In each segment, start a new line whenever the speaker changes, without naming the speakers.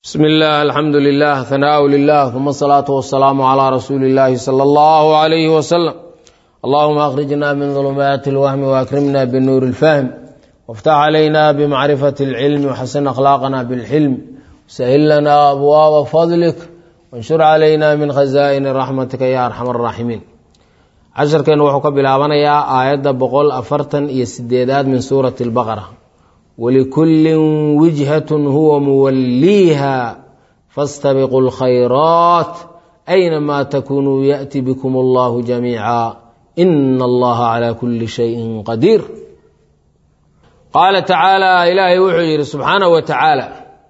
bsm اllah alxamdu lilah hanaaء lilah uma الsalaaةu wasalaamu عlى rasuuli اllahi slى اllah عalyh wslm allahuma akhrijna min ظulumaati اlwahmi waakrimna bnuur اlfahm wاftax عlayna bmacrifaة اlcilm wxasin akhlaaqna bاlxilm wsahil lana abwaaba fadlik wanshur calayna min khaza'ini raxmatika ya arxam الraaximiin casharkeennu wuxuu ka bilaabanayaa aayadda boqol afartan iyo sideedaad min suurati اlbaqra wlikullin wijhatun huwa muwalliiha fastabiquu lkhayraat aynamaa takunuu yaأti bikum allahu jamiica ina allaha calaa kuli shayin qadiir qaala tacaala ilaahay wuxuu yidhi subxaanahu wa tacaala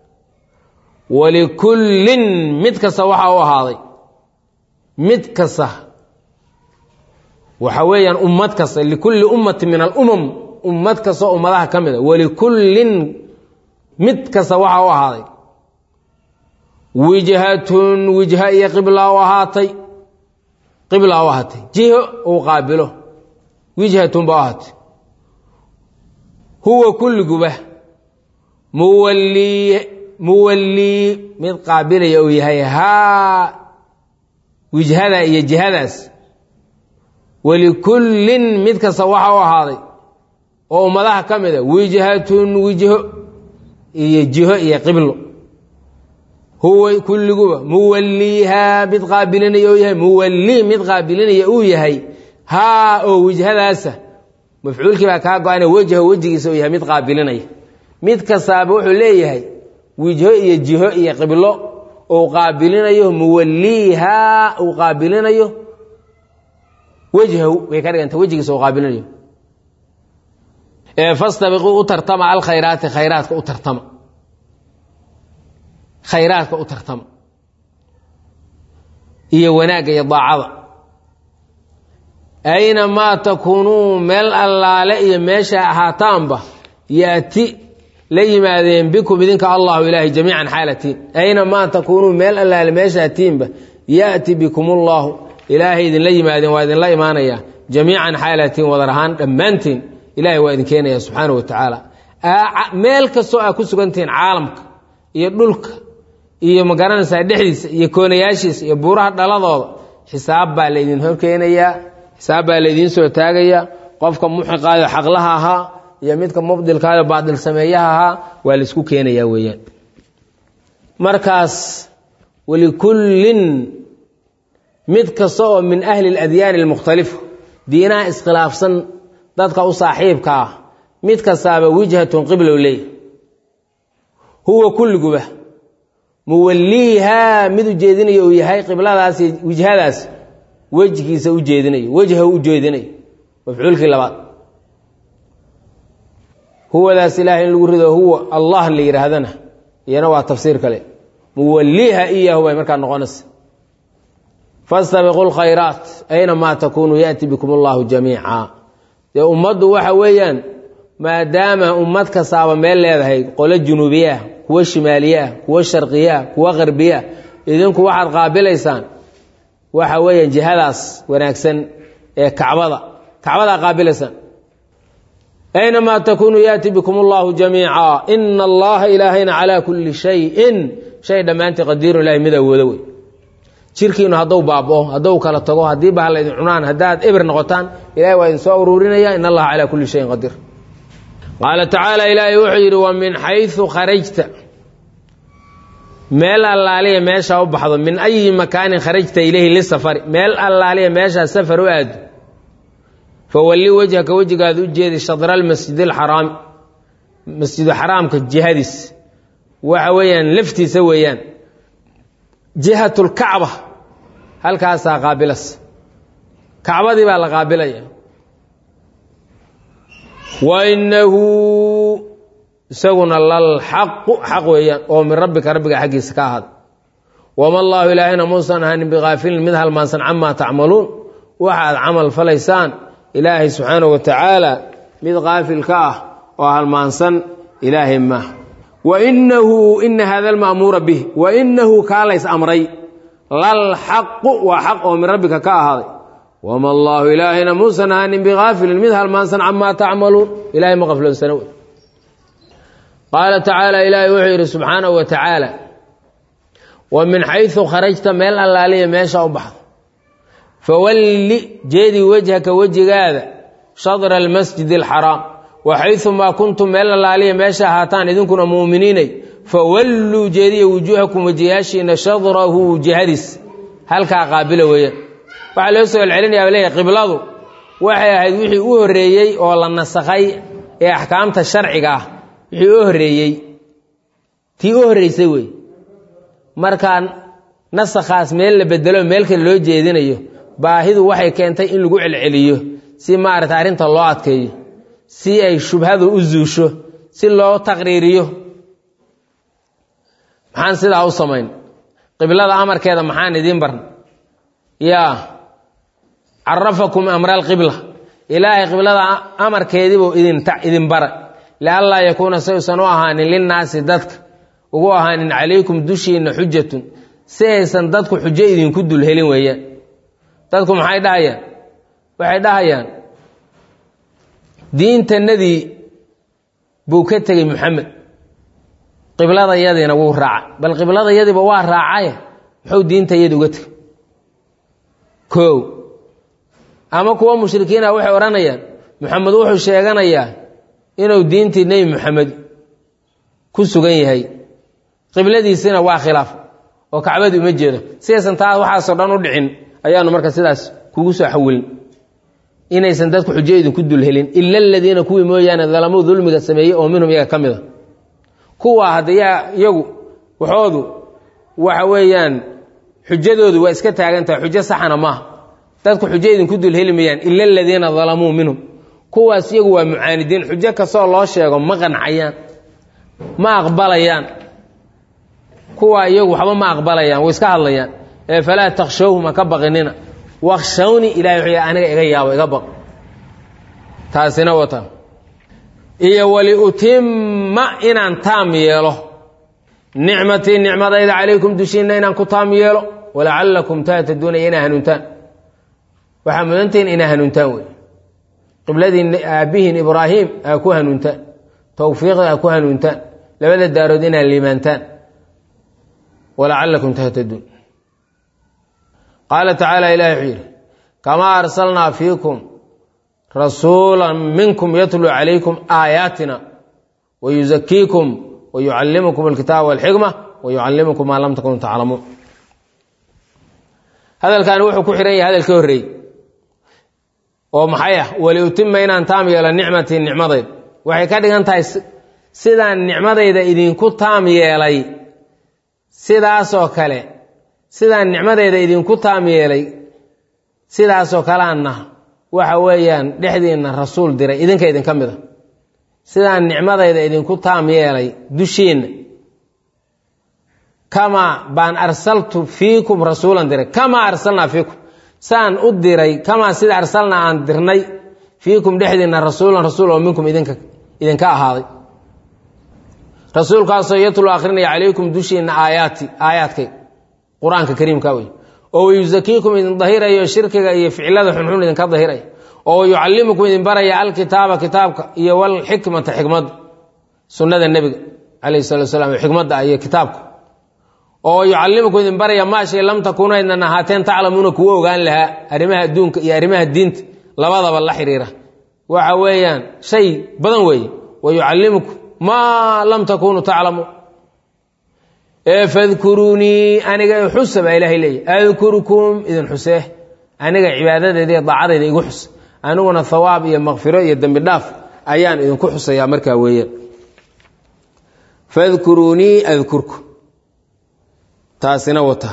walikullin mid kasta waxaa u ahaaday mid kasta waxa weeyaan ummad kasta likulli ummati min alumam ummad kastoo ummadaha ka mid a walikullin mid kasta waxaa u ahaaday wijhatun wijha iyo qibla u ahaatay qibla u ahaatay jiho uu qaabilo wijhatun ba u ahaatay huwa kulliguba muwallii muwallii mid qaabilaya uu yahay haa wijhada iyo jihadaas walikullin mid kasta waxaa u ahaaday oo ummadaha ka mid a wijhatun wijho iyo jiho iyo qiblo huwa kulliguba muwalliihaa mid qaabilinaya uu yahay muwallii mid qaabilinaya uu yahay haa oo wijhadaasa mafcuulkii baa kaa go-ana wejho wejigiisa uu yahay mid qaabilinaya mid kastaaba wuxuu leeyahay wijho iyo jiho iyo qiblo uu qaabilinayo muwalliihaa uu qaabilinayo wejhahu way ka dhiganta wejigiisa uu qaabilinayo fastabiquu u tartama alkhayraati khayraadka u tartama khayraadka u tartama iyo wanaagga iyo daacada aynamaa takuunuu meel allaale iyo meesha ahaataanba yaati la yimaadeen bikum idinka allahu ilaahay jamiican xaalatiin aynamaa takuunuu meel allaale meeshaatiinba yaati bikum ullahu ilaahay idinla yimaadeen waa idinla imaanayaa jamiican xaalatiin wadar ahaan dhammaantiin ilahay waa idin keenaya subxaana wa tacaala meel kastoo aa ku sugantihiin caalamka iyo dhulka iyo magaranaysaa dhexdiisa iyo koonayaashiisa iyo buuraha dhaladooda xisaab baa laydin horkeenayaa xisaab baa laydiin soo taagayaa qofka muxiqaayo xaqlaha ahaa iyo midka mubdilkaayo baadil sameeyaha ahaa waa laysku keenayaa weeyaan markaas walikullin mid kasta oo min ahli اladyaani اlmukhtalifa diinaha iskhilaafsan dadka u saaxiibka ah mid kastaaba wijhatun qiblow leey huwa kulliguba muwalliihaa mid ujeedinayo uu yahay qibladaas wijhadaas wejgiisa u jeedinayo wejha u jeedinayo mafcuulkii labaad huwadaas ilahay in lagu rido huwa allah la yidhaahdana iyana waa tafsiir kale muwalliiha iyahu bay markaa noqonaysa fastabiquu lkhayraat aynamaa takunuu yaأti bikum allahu jamiica dee ummaddu waxa weeyaan maadaama ummad kastaaba meel leedahay qolo junuubiye ah kuwo shimaaliye ah kuwo sharqiye ah kuwo qarbiye ah idinku waxaad qaabilaysaan waxa weeyaan jihadaas wanaagsan ee kacbada kacbadaa qaabilaysaan aynamaa takunuu yaati bikum allahu jamiica ina allaha ilaahayna calaa kulli shayin shay dhammaantii qadiirun ilahay mid awoodo wey jirkiinu hadduu baabao hadduu kala tago haddii ba laydin cunaan haddaad ebir noqotaan ilahay waa idin soo ururinaya in allaha calaa kulli shayin qadiir qaala tacaala ilaahay wuxuu yidhi wa min xaysu kharajta meel allaaliya meeshaa u baxdo min ayi makaanin kharajta ileyhi lisafari meel allaaliya meeshaa safar u aado fawalli wejhaka wejigaada u jeedi shadra almasjid alxaraami masjidu xaraamka jihadiis waxa weeyaan laftiisa weeyaan jihat lkacba halkaasaa qaabilas kacbadii baa la qaabilaya wa inahu isaguna lalxaqu xaq weeyaan oo min rabbika rabbiga xaggiisa ka ahaada wama allaahu ilaahayna muusan ahanin bikaafilin mid halmaansan camaa tacmaluun waxaad camal falaysaan ilaahay subxaanahu wa tacaala mid kaafil ka ah oo halmaansan ilaahay maaha wainahu ina hada alma'muura bih wainahu kaa lays amray lalxaqu waa xaq oo min rabbika ka ahaaday wama allaahu ilaahayna muusan ahaanin bikaafilin mid halmaansan camaa tacmaluun ilahay ma qafloonsana wey qaala tacaala ilaahay wuxuu yidhi subxaanahu wa tacaala wa min xaysu kharajta meel allaaliya meesha u baxdo fawalli jeedi wejhaka wejigaada shadra almasjid alxaraam wa xaysumaa kuntum meel allaaliya meesha ahaataan idinkuna mu'miniinay fawalluu jeediya wujuuhakum wejiyaashiina shadrahu jihadiis halkaa qaabila weeyaan waxaa loo soo celcelinaya leeyahy qibladu waxay ahayd wixii u horreeyey oo la nasakhay ee axkaamta sharciga ah wixii u horreeyey tii u horreysay wey markaa nasakhaas meel la bedelo meel kale loo jeedinayo baahidu waxay keentay in lagu celceliyo si maarata arrinta loo adkeeyo si ay shubhadu u zuusho si loo taqriiriyo maxaan sidaa u samayn qiblada amarkeeda maxaan idiin barna yaa carafakum amra alqibla ilaahay qiblada amarkeediibuu idin bara lianlaa yakuuna si aysan u ahaanin linnaasi dadka ugu ahaanin calaykum dushiinna xujatun si aysan dadku xujo idinku dul helin weeyaan dadku maxay dhahayaan waxay dhahayaan diintanadii buu ka tegey moxamed qibladayadiina wuu raaca bal qibladayadiiba waa raacaye muxuu diintayadi uga tegey koow ama kuwa mushrikiina waxay odhanayaan moxamed wuxuu sheeganayaa inuu diintii nebi moxamed ku sugan yahay qibladiisina waa khilaaf oo kacbadii uma jeedo sidaysan taa waxaasoo dhan u dhicin ayaanu marka sidaas kugu soo xawilin inaysan dadku xujo idinku dul helin ila aladiina kuwii mooyaane dalamuu dulmiga sameeyey oo minhum iyaga ka mid a kuwa haddayaa iyagu waxoodu waxa weeyaan xujadoodu waa iska taagantahay xujo saxana maaha dadku xujo idinku dul heli mayaan ila aladiina dalamuu minhum kuwaas iyagu waa mucaanidiin xujo kastoo loo sheego ma qancayaan ma aqbalayaan kuwa iyagu waxba ma aqbalayaan way iska hadlayaan ee falaa takshawhum ha ka baqinina wakshawni ilahay wuxuu aniga iga yaabo iga baq taasina wata iyo waliutima inaan taam yeelo nicmatii nicmadayda calaykum dushiinna inaan ku taam yeelo walacallakum tahtaduuna inaa hanuuntaan waxaa mudantihiin inaa hanuuntaan wey qibladii aabbihiin ibraahim aa ku hanuuntaan towfiiqda aa ku hanuuntaan labada daarood inaad liimaantaan walacallakum tahtaduun qaala tacaala ilahi wuxuu yidhi kamaa arsalnaa fiikum rasuula minkum yatluu calaykum aayaatina wayuzakiikum wayucallimukum alkitaaba walxikma wayucallimukum maa lam takunuu taclamuun hadalkaani wuxuu ku xihan yahay hadal ka horreeyey oo maxay ah waliutima inaan taam yeelo nicmatii nicmadayd waxay ka dhigan tahay sidaan nicmadayda idinku taam yeelay sidaasoo kale sidaan nicmadeyda idinku taam yeelay sidaasoo kaleanna waxa weeyaan dhexdiinna rasuul diray idinka idinka mid a sidaan nicmadayda idinku taam yeelay dushiinna kamaa baan arsaltu fiikum rasuulan diray kamaa arsalnaa fiikum saan u diray kamaa sida arsalnaa aan dirnay fiikum dhexdiinna rasuulan rasuul oo minkum idinka idinka ahaaday rasuulkaasoo yatlu akhrinaya calaykum dushiinna aayaati aayaadkay qur-aanka kariimka wey oo wayusakiikum idin dahirayo shirkiga iyo ficilada xunxun idinka dahiraya oo wayucallimukum idin baraya alkitaaba kitaabka iyo walxikmata xikmadda sunnada nebiga calayhi salatu slam xikmadda iyo kitaabka oo yucallimukum idin baraya maa shay lam takuunu aynan ahaateen taclamuuna kuwa ogaan lahaa arrimaha adduunka iyo arrimaha diinta labadaba la xiriira waxa weeyaan shay badan weeye wayucallimukum maa lam takunuu taclamuun ee fadkuruunii aniga xusa baa ilaahay leeyahy adkurukum idin xusee aniga cibaadadeeda iyo daacadayda igu xus aniguna hawaab iyo makfiro iyo dembi dhaaf ayaan idinku xusayaa markaa weeyaan fadkuruunii adkurku taasina wata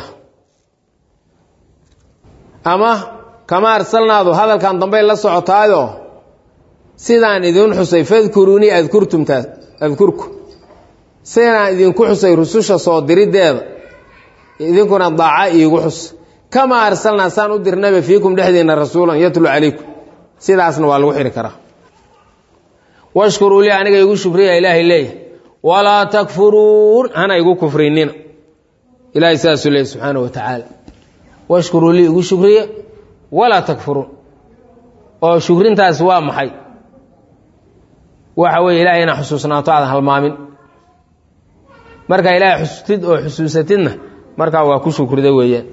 ama kama arsalnaadu hadalkan dambay la socotaayo sidaan idin xusay fadkuruunii adkurtumtaas adkurku sidaan idinku xusay rususha soo diriddeeda idinkuna daaca iigu xus kamaa arsalnaa saan u dirnaba fiikum dhexdiinna rasuulan yatlu calaykum sidaasna waa lagu xiri karaa washkuruu lii aniga igu shukriya ilaahay leeyahy walaa takfuruun hana igu kufrinina ilahay saasuu leeyay subxaana wa tacaala washkuruu lii igu shukriya walaa takfuruun oo shukrintaas waa maxay waxa weeye ilahay inaa xusuusnaato aadan halmaamin markaa ilaahay xusutid oo xusuusatidna markaa waa ku shukrida weeyaan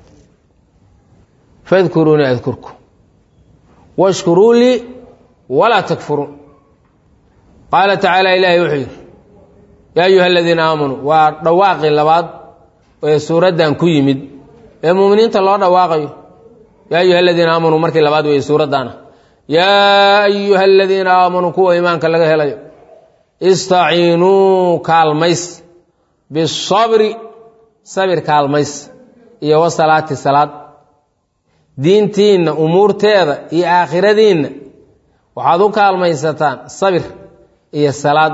fadkuruunii adkurku washkuruu lii walaa takfuruun qaala tacaala ilaahay wuxuu yidhi yaa ayuha aladiina aamanuu waa dhawaaqii labaad ee suuraddan ku yimid ee muuminiinta loo dhawaaqayo yaa ayuha aladiina aamanuu markii labaad weeye suuraddaana yaa ayuha aladiina aamanuu kuwa iimaanka laga helayo istaciinuu kaalmays bisabri sabir kaalmays iyo wasalaati salaad diintiinna umuurteeda iyo aakhiradiinna waxaad u kaalmaysataan sabir iyo salaad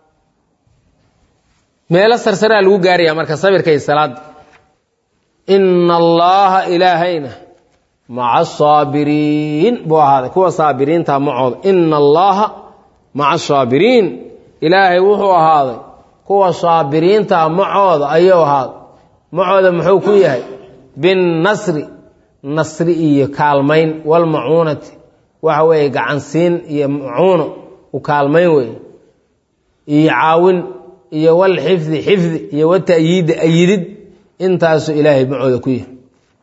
meelo sarsaraa lagu gaaraya marka sabirka iyo salaadda ina allaha ilaahayna maca asaabiriin buu ahaaday kuwa saabiriinta macooda ina allaha maca asaabiriin ilaahay wuxuu ahaaday kuwa saabiriinta macooda ayuu ahaaday macooda muxuu ku yahay binnasri nasri iyo kaalmayn walmacuunati waxa weeye gacansiin iyo macuuno u kaalmayn weeye iyo caawin iyo walxifdi xifdi iyo wata'yiidi ayidid intaasu ilaahay macooda ku yahay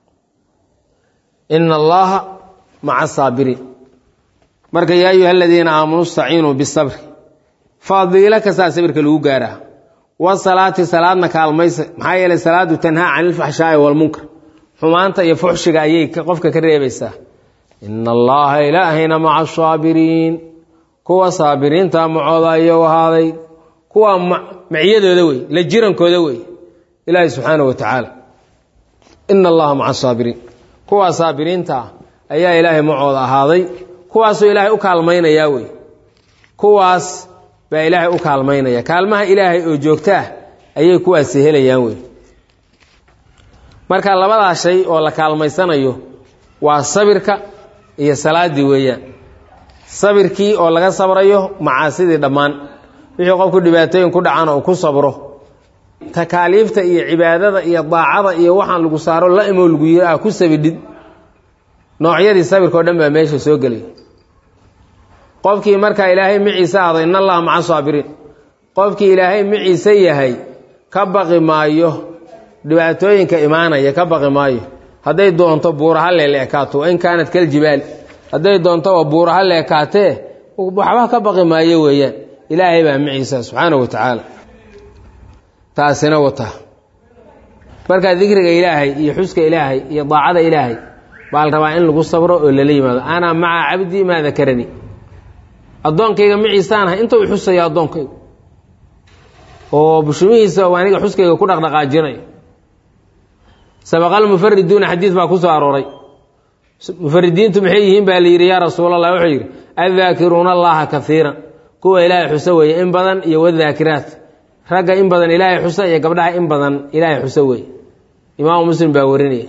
ina allaha maca asaabiriin marka yaa ayuha aladiina aamanuu istaciinuu bisabri fadiilo kastaa sabirka lagu gaaraa wasalaati salaadna kaalmaysa maxaa yeelay salaadu tanhaa cani ilfaxshaa'i walmunkar xumaanta iyo fuxshiga ayay qofka ka reebaysaa ina allaha ilaahayna maca asaabiriin kuwa saabiriinta macooda ayuu ahaaday kuwa maciyadooda wey la jirankooda wey ilaahi subxaana wa tacaala ina allaha maca asaabiriin kuwa saabiriinta ayaa ilaahay macooda ahaaday kuwaasuu ilaahay u kaalmaynayaa wey kuwaas baa ilaahay u kaalmaynaya kaalmaha ilaahay oo joogtaah ayay kuwaasi helayaan wey marka labadaa shay oo la kaalmaysanayo waa sabirka iyo salaaddii weeyaan sabirkii oo laga sabrayo macaasidii dhammaan wixii qofku dhibaatooyin ku dhacana uu ku sabro takaaliifta iyo cibaadada iyo daacada iyo waxaan lagu saaro la imo lagu yiri ah ku sabidhid noocyadii sabirka o dhan baa meesha soo gelay qofkii markaa ilaahay miciise ahdo in allaha maca saabiriin qofkii ilaahay miciise yahay ka baqi maayo dhibaatooyinka imaanaya ka baqi maayo hadday doonto buuraha leeleekaato in kaanat kaljibaali hadday doontoba buuraha leekaatee waxba ka baqi maayo weeyaan ilaahay baa miciisa subxaana wa tacaala taasina wata markaa dikriga ilaahay iyo xuska ilaahay iyo daacada ilaahay baa la rabaa in lagu sabro oo lala yimaado ana maca cabdii maa dakarani addoonkayga miciisaanahay inta u xusaya addoonkaygu oo bushumihiisa aniga xuskayga ku dhaqdhaqaajinayo sabaqal mufariduuna xadiid baa ku soo arooray mufaridiintu maxay yihiin baa la yidhi yaa rasuul allah wuxuu yidhi addaakiruuna allaha kaiiran kuwa ilaahay xuso weeye in badan iyo wadaakiraat ragga in badan ilaahay xusa iyo gabdhaha in badan ilaahay xuso weeye imaamu muslim baa warinaya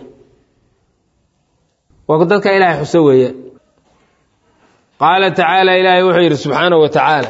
waa dadka ilaahay xuso weeye qaala tacaala ilaahay wuxuu yidhi subxaanahu wa tacaala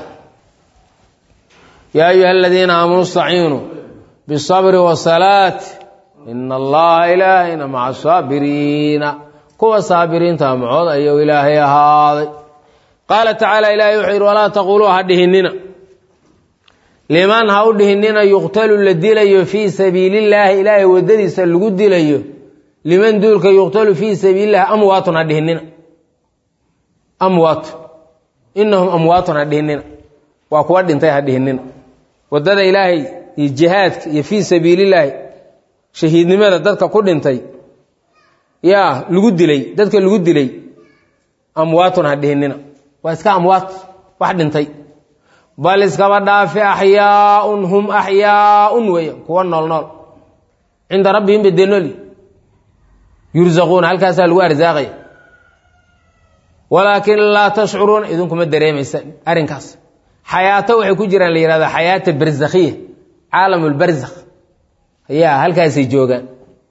yaa ayuha aladiina aamanuu istaciinuu bisabri wasalaati ina allaha ilaahayna maca saabiriina kuwa saabiriinta macood ayuu ilaahay ahaaday qaala tacaala ilaahay wuxuu yidhi walaa taquuluu ha dhihinina liman ha u dhihinina yuqtalu la dilayo fii sabiilillaahi ilaahay waddadiisa lagu dilayo liman duulka yuqtalu fii sabiilillahi amwaatun ha dhihinina amwaat inahum amwaatun ha dhihinina waa kuwa dhintay ha dhihinina waddada ilaahay iyo jihaadka iyo fii sabiilillaahi shahiidnimada dadka ku dhintay yaa lagu dilay dadka lagu dilay amwaatun ha dhihinina waa iska amwaat wax dhintay bal iskaba dhaafe axyaaun hum axyaaun weeya kuwa nool nool cinda rabbihim bay dee nooli yurzaquuna halkaasaa lagu arsaaqaya walaakin laa tashcuruuna idinkuma dareemaysaan arrinkaas xayaato waxay ku jiraan la yihahda xayaata barzakhiya caalam lbarzakh ayaa halkaasay joogaan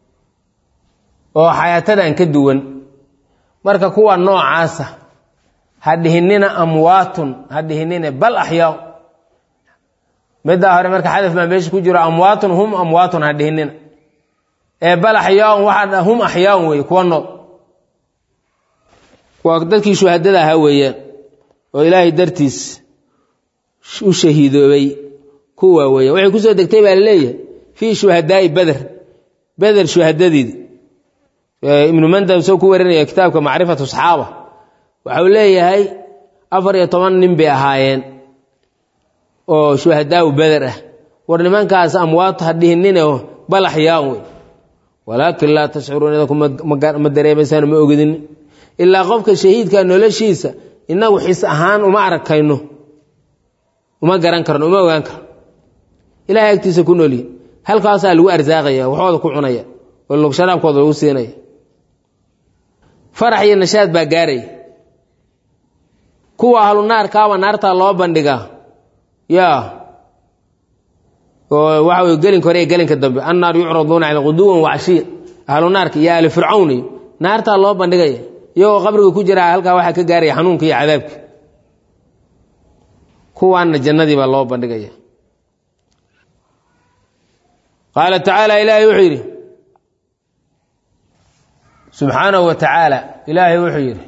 oo xayaatadan ka duwan marka kuwa noocaasa ha dhihinina amwaatun ha dhihinina bal axyaa middaa hore marka xadaf baa meesha ku jiro amwaatun hum amwaatun ha dhihinina ee bal axyaaun waxaa hum axyaaun weeye kuwa nool waa dadkii shuhadada ahaa weeyaan oo ilaahay dartiis u shahiidoobay kuwa weeyaan waxay kusoo degtay baa laleeyahay fii shuhadaa'i beder beder shuhadadeedi ibnu mandab soo ku warinaya kitaabka macrifatu saxaaba waxau leeyahay afar iyo toban nin bay ahaayeen oo shuhadaau beder ah war nimankaas amwaat ha dhihinine balax yaan wey walaakin laa tashcuruun idinku ma dareemaysaan ma ogidin ilaa qofka shahiidka noloshiisa inagu xis ahaan uma arkayno uma garan karno uma ogaan karno ilahay agtiisa ku noolyihin halkaasaa lagu arsaaqaya waxooda ku cunaya oo logsharaabkooda lagu siinaya farax iyo nashaad baa gaaraya kuwa ahlu naarkaaba naartaa loo bandhigaa yaa oo waxa wey gelinka hore iyo gelinka dambe annaar yucraduuna cala quduwan wacashiya ahlu naarka iyo ahli fircawn iyo naartaa loo bandhigaya iyagoo qabriga ku jira halkaa waxaa ka gaaraya xanuunka iyo cadaabka kuwaanna jannadii baa loo bandhigaya qaala tacaala ilaahay wuxuu yidhi subxaanahu wa tacaala ilaahay wuxuu yidhi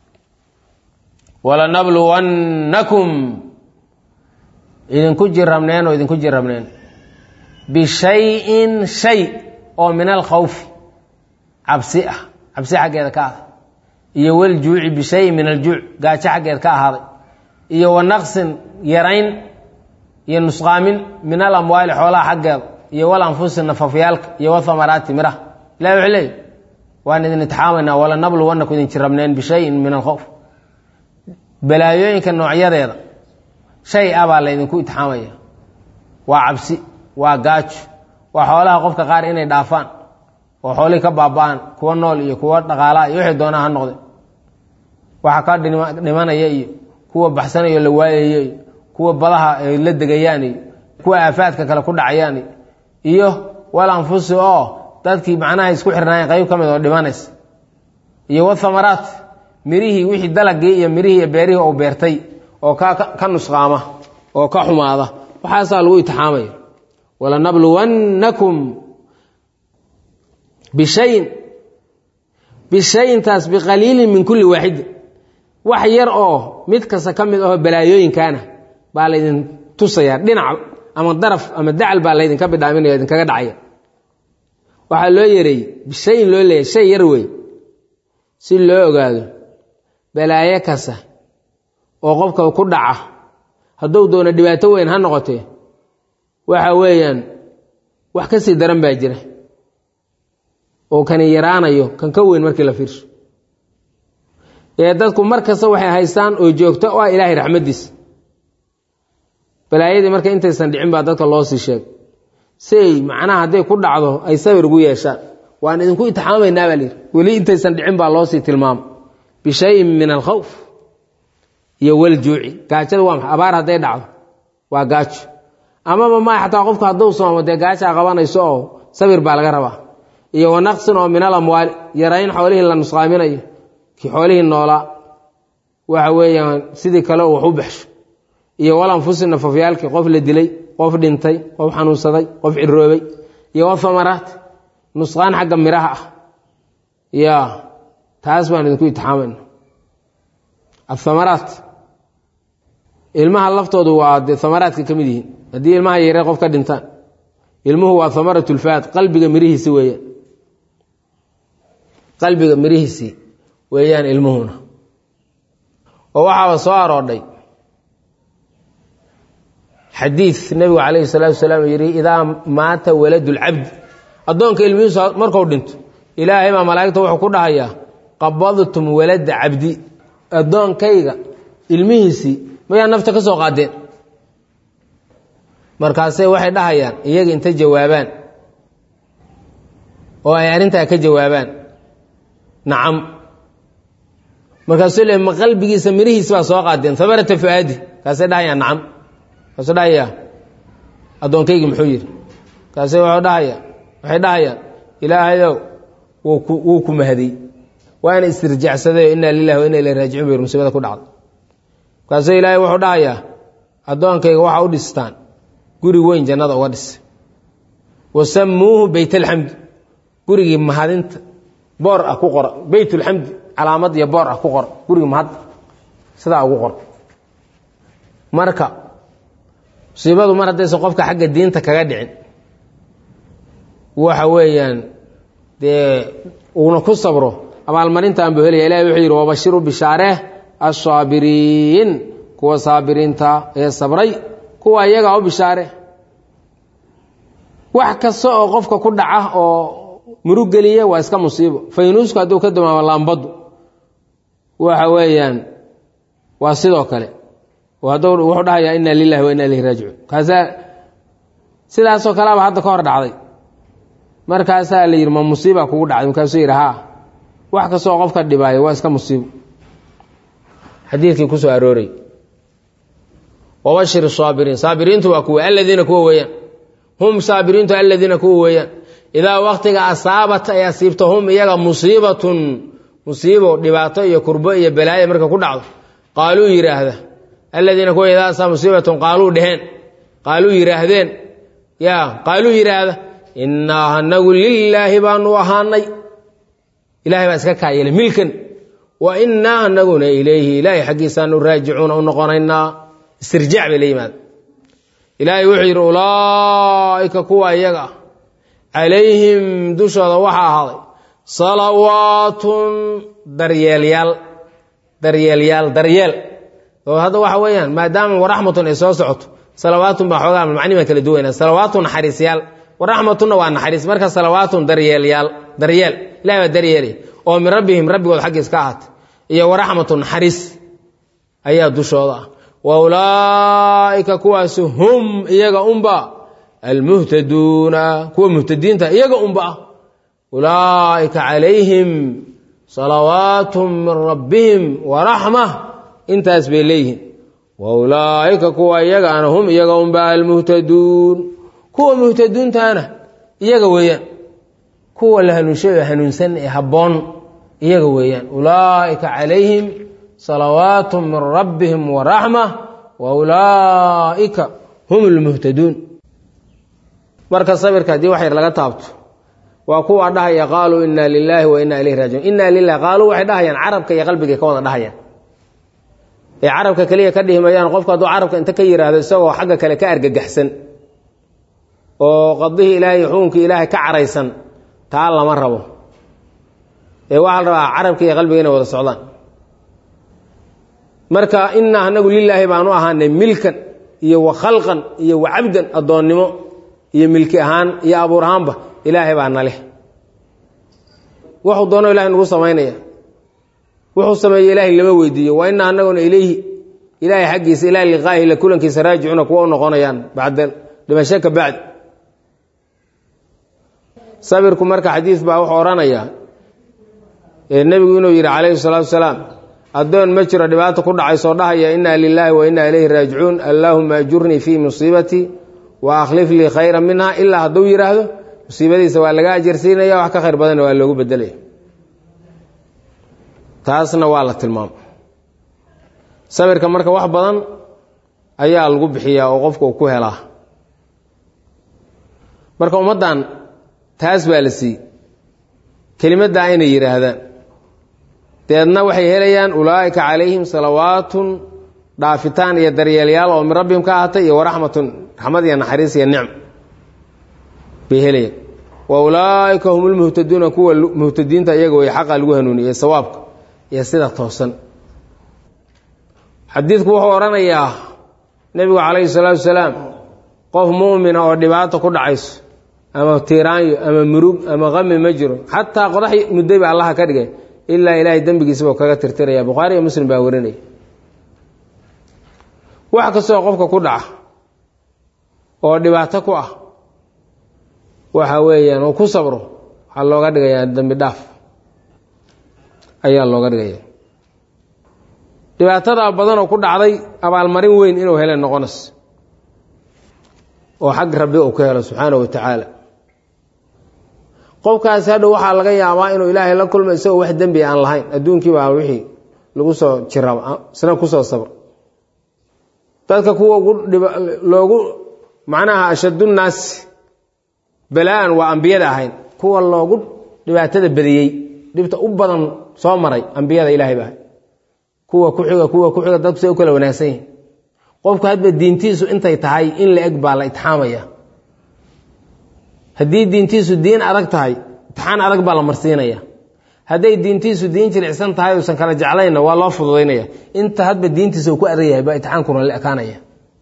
walanabluwannakum idinku jirrabneen oo idinku jirrabneen bishayin shay oo min alkhawfi cabsi ah cabsi xaggeeda ka ahday iyo waljuuci bishayin min aljuuc gaajo xaggeed ka ahaaday iyo wa naqsin yarayn iyo nusqaamin min alamwaali xoolaha xaggeeda iyo wal anfusi nafafyaalka iyo wathamaraati miraha ilahi wuxuu leeyay waan idin itixaamaynaa walanabluwannaku idin jirrabneen bishayin min alkhawf balaayooyinka noocyadeeda shay ah baa laydinku itixaamaya waa cabsi waa gaajo waa xoolaha qofka qaar inay dhaafaan oo xoolihii ka baaba-aan kuwa nool iyo kuwa dhaqaalaha iyo wixii doonaa ha noqde waxa ka dhimanaya iyo kuwa baxsanayo la waayayo iyo kuwa badaha ay la degayaan iyo kuwa aafaadka kale ku dhacayaan iyo wal anfusi oo dadkii macnaha isku xirnaayeen qayb ka mid oo dhimanays iyo wathamaraat mirihii wixii dalagii iyo mirihii iyo beerihii oo beertay oo ka nusqaama oo ka xumaada waxaasaa lagu itixaamaya walanabluwannakum bishayin bishayintaas biqaliilin min kulli waaxidin wax yar oo mid kasta ka mid ahoo balaayooyinkaana baa laydin tusayaa dhinac ama daraf ama dacal baa laydinka bidhaaminaya idinkaga dhacaya waxaa loo yareeyey bishayin loo leeyahy shay yar wey si loo ogaado balaayo kasta oo qofka ku dhaca hadduu doono dhibaato weyn ha noqotee waxa weeyaan wax ka sii daran baa jira oo kani yaraanayo kan ka weyn markii la fiirsho ee dadku mar kasta waxay haystaan oo joogto o ah ilaahay raxmaddiisa balaayadii marka intaysan dhicin baa dadka loo sii sheegay siay macnaha hadday ku dhacdo ay sabir ugu yeeshaan waan idinku itixaamaynaa baa layidhi weli intaysan dhicin baa loosii tilmaamay bishayin min alkhawf iyo waljuuci gaajada waa maxay abaar hadday dhacdo waa gaajo amaba maa xataa qofku hadduu soomo dee gaajaa qabanayso oo sabir baa laga rabaa iyo wanaqsin oo min alamwaali yarayn xoolihii la nusqaaminayo kii xoolihii noolaa waxa weeyaan sidii kale wax u baxsho iyo walanfusi nafafyaalkii qof la dilay qof dhintay qof xanuunsaday qof ciroobay iyo wathamaraat nusqaan xagga miraha ah ya taas baan idinku itixaamayna athamaraat ilmaha laftoodu waa dee thamaraadka ka mid yihiin haddii ilmaha yaree qof ka dhintaan ilmuhu waa thamarat lfaad qalbiga mirihiisi weeyaan qalbiga mirihiisii weeyaan ilmuhuna oo waxaaba soo aroodhay xadiid nebigu calayhi salaatu wasalaam yihi idaa maata waladu lcabdi addoonka ilmihiisu marku dhinto ilaahay baa malaa'igta wuxuu ku dhahayaa qabadtum walada cabdi addoonkayga ilmihiisii mayaa nafta ka soo qaadeen markaasay waxay dhahayaan iyaga inta jawaabaan oo ay arrintaa ka jawaabaan nacam markaasuu le ma qalbigiisa mirihiisi baa soo qaadeen hamarata fuaadi kaasay dhahayaan nacam kaasuu dhahayaa addoonkaygi muxuu yidhi kaase wuxuu dhahaya waxay dhahayaan ilaahayow wuu ku mahadiyey waana istirjacsaday inaa lilahi wa ina ilayhi raajicuun bay musiibada ku dhacday markaasuu ilaahay wuxuu dhahayaa addoonkayga waxa u dhistaan guri weyn jannada uga dhis wasamuuhu beyt alxamdi gurigii mahadinta boor ah ku qora beyt lxamdi calaamad iyo boor ah ku qora gurigii mahad sidaa ugu qor marka musiibadu mar haddaysan qofka xagga diinta kaga dhicin waxa weeyaan dee uuna ku sabro abaalmarintaan buu helaya ilahi wuxuu yidhi wabashiru bishaareh assaabiriin kuwa saabiriinta ee sabray kuwa iyagaa u bishaare wax kasta oo qofka ku dhaca oo murug geliya waa iska musiibo faynuusku hadduu ka damaamo laambaddu waxa weeyaan waa sidoo kale hadduu wuxuu dhahayaa inna lilahi wa inna ilayhi raajicuun kaasaa sidaasoo kaleaba hadda ka hor dhacday markaasaa la yidhi ma musiiba kugu dhacday markaasuu yidhi haa wax kastaoo qofka dhibaayo waa iska musiibo xadiidkii kusoo arooray wabashir saabiriin saabiriintu waa kuwa aladiina kuwa weeyaan hum saabiriintu aladiina kuwa weeyaan idaa waktiga asaabat ay asiibto hum iyaga musiibatun musiibo dhibaato iyo kurbo iyo balaayo marka ku dhacdo qaaluu yidhaahda aladiina kuwa idaa asaa musiibatun qaaluu dheheen qaaluu yidhaahdeen ya qaaluu yidhaahda innaa anagu lilaahi baanu ahaanay ilahay baa iska kaayele milkan wa innaa anaguna ilayhi ilaahay xaggiisaanu raajicuuna u noqonaynaa istirjaac bay la yimaada ilaahay wuxuu yidhi ulaa'ika kuwa iyaga ah calayhim dushooda waxaa ahaaday salawaatun daryeelyaal daryeelyaal daryeel oo hadda waxa weeyaan maadaama waraxmatun ay soo socoto salawaatun baa xoogaa macni baan kala duwanaa salawaatun naxariisyaal waraxmatunna waa naxariis marka salawaatun daryeelyaal daryeel ilahay baa daryeelay oo min rabbihim rabbigood xaggiis ka ahaatay iyo waraxmatun naxariis ayaa dushooda ah wa ulaa'ika kuwaasi hum iyaga unba almuhtaduuna kuwa muhtadiinta iyaga unba ah ulaa'ika calayhim salawaatun min rabbihim waraxma intaas bay leeyihiin wa ulaa'ika kuwa iyagaana hum iyaga unba almuhtaduun kuwa muhtaduuntaana iyaga weeyaan kuwa la hanuunshayo hanuunsan ee habboon iyaga weeyaan ulaa'ika calayhim salawaatu min rabbihim waraxma wa ulaa'ika hum lmuhtaduun marka sabirka haddii wax yar laga taabto waa kuwa dhahaya qaaluu inna lilaahi wa inna ilayhi raajicuun inna lilahi qaaluu waxay dhahayaan carabka iyo qalbigay ka wada dhahayaan ee carabka keliya ka dhihi mayaan qofku hadduu carabka inta ka yidhaahdo isagoo xagga kale ka argagaxsan oo qadihii ilaahay xukunkii ilaahay ka caraysan taa lama rabo ee waxaa la rabaa carabka iyo qalbiga inay wada socdaan marka inaa anagu lilaahi baanu ahaanay milkan iyo wa khalqan iyo wa cabdan addoonnimo iyo milki ahaan iyo abuur ahaanba ilaahay baa na leh wuxuu doono ilahay nagu samaynaya wuxuu sameeye ilaahay lama weydiiyo wa inaa anaguna ilayhi ilaahay xaggiisa ilaa liqaahi la kulankiisa raajicuna kuwa u noqonayaan bacda dhimasho ka bacdi sabirku marka xadiis baa wuxuu odhanayaa nebigu inuu yidhi calayhi salaatu wasalaam addoon ma jiro dhibaato ku dhacaysoo dhahaya inaa lilaahi wa inaa ilayhi raajicuun allaahuma ajurnii fii musiibatii wa akhlif lii khayra minha ilaa hadduu yidhaahdo musiibadiisa waa laga ajarsiinaya wax ka khayr badanna waa loogu bedelaya taasna waa la tilmaama sabirka marka wax badan ayaa lagu bixiyaa oo qofka uu ku helaa marka ummaddan taas baa la siiyey kelimaddaa inay yidhaahdaan deedna waxay helayaan ulaa'ika calayhim salawaatun dhaafitaan iyo daryeelyaal oo min rabbihim ka ahatay iyo waraxmatun raxmad iyo naxariis iyo nicm bay helayaan wa ulaa'ika hum lmuhtaduuna kuwa muhtadiinta iyaga way xaqa lagu hanuuniyey sawaabka iyo sida toosan xadiidku wuxuu odhanayaa nebigu calayhi salaatu wasalaam qof mu'mina oo dhibaato ku dhacayso ama tiiraanyo ama murug ama qami ma jiro xataa qodax mudday ba allaha ka dhigay ilaa ilaahay dembigiisaba kaga tirtiraya bukhaari iyo muslim baa warinaya wax kastoo qofka ku dhaca oo dhibaato ku ah waxa weeyaan oo ku sabro waxaa looga dhigayaa dembi dhaaf ayaa looga dhigaya dhibaatada badan oo ku dhacday abaalmarin weyn inuu hele noqonays oo xag rabbi uu ka helo subxaana wa tacaala qofkaasi hadhow waxaa laga yaabaa inuu ilaahay la kulmo isagoo wax dembi aan lahayn adduunkii baa wixii lagu soo jiraba isna kusoo sabr dadka kuwa loogu macnaha ashadunnaasi balaa-an waa ambiyada ahayn kuwa loogu dhibaatada badiyey dhibta u badan soo maray ambiyada ilahay baa kuwa kuxiga kuwa kuxiga dadku say u kala wanaagsan yihin qofku hadba diintiisu intay tahay in la eg baa la itixaamaya haddii diintiisu diin adag tahay imtixaan adag baa la marsiinaya hadday diintiisu diin jilicsan tahay uusan kala jeclayna waa loo fududaynaya inta hadba diintiisa uu ku adag yahay baa imtixaankuna la ekaanaya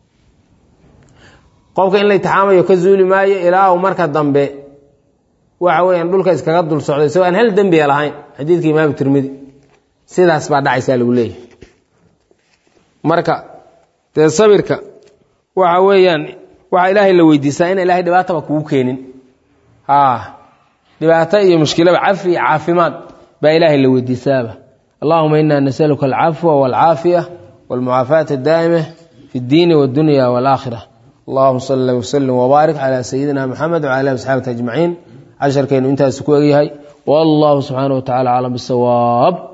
qofka in la itixaamayo ka zuuli maayo ilaa uu marka dambe waxa weeyaan dhulka iskaga dul socday isagoo aan hal dembiga lahayn xadiidka imaamu tirmidi sidaas baa dhacaysaa lagu leeyahy marka dee sabirka waxa weeyaan waxaa ilaahay la weydiisaa in ilaahay dhibaataba kugu keenin dhibaato iyo mushkilaba cafi iyo caafimaad baa ilaahay la weydiisaaba allahuma ina nasaluka alcafwa walcaafiya walmucaafaata daa'ima fi اddiini wاddunya wاlaakhira allahuma sali wslim wbaarik calى sayidina mxamed wcala ali asxaabati ajmaciin casharkeenu intaasu ku egyahay wallahu subxaanaه wa tacala aclam bisawaab